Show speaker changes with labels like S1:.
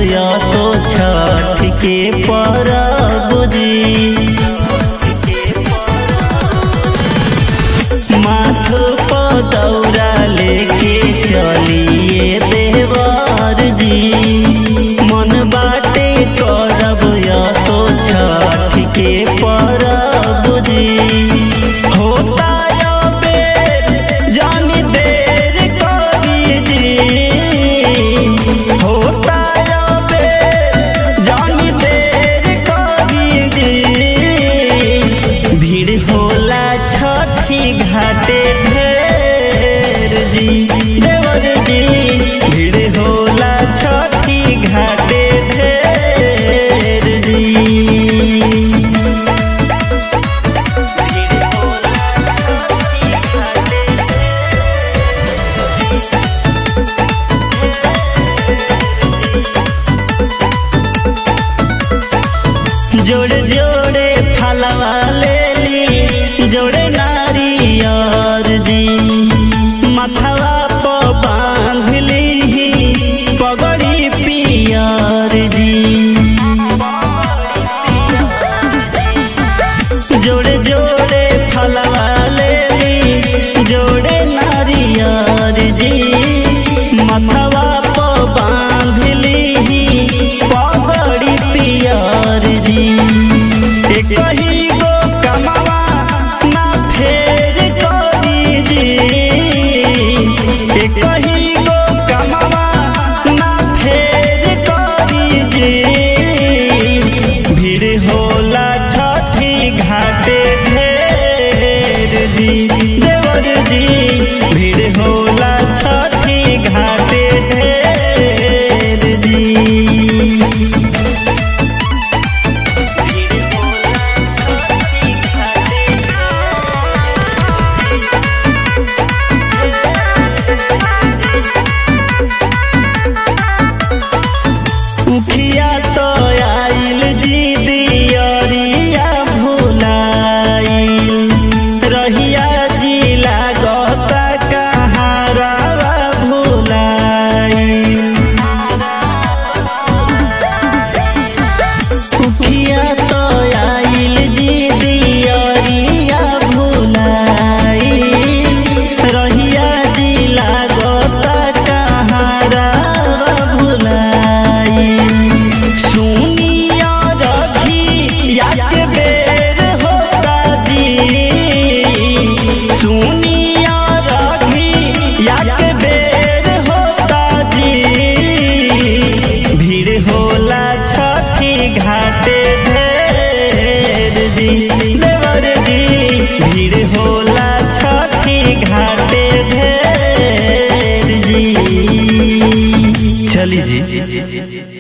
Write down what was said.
S1: असो छठ के परब जी माथ पर दौरा लेके चलिए देवर जी मन बाटे करब असो छठ के परब जी होता यो बेर जानी देर करी जी होता यो बेर जानी देर करी जी भीड़ होला छठी घाटे ढेर जी देवर जी भीड़ होला छठी घाटे ढेर जी जोड़े जोड़े फलवा ले ली जोड़े नारियर जी मथवा पर बांध ली पगड़ी पियर जी जोड़े जोड़े फलवा ले ली जोड़े नारियर जी मथवा पर बांध ली पगड़ी पियर जी एक ही गो कमावा ना फेर करी जी एक ही गो कमावा ना फेर करी जी भीड़ होला छठी घाटे ढेर जी देवर जी भीड़ होला छठी घाटे ढेर जी उखिया तो आइल जी दियरिया भुलाइल रहिया जी लागता कहारावा भुलाइल उखिया तो आइल जी दियरिया भुलाइल रहिया जी लागता कहारावा भुलाइल सुनिया रखी याद बेर होता जी सुनिया रखी याद बेर होता जी भीड़ होला छठी घाटे ढेर जी देवर जी भीड़ होला छठी घाटे ढेर जी चली जी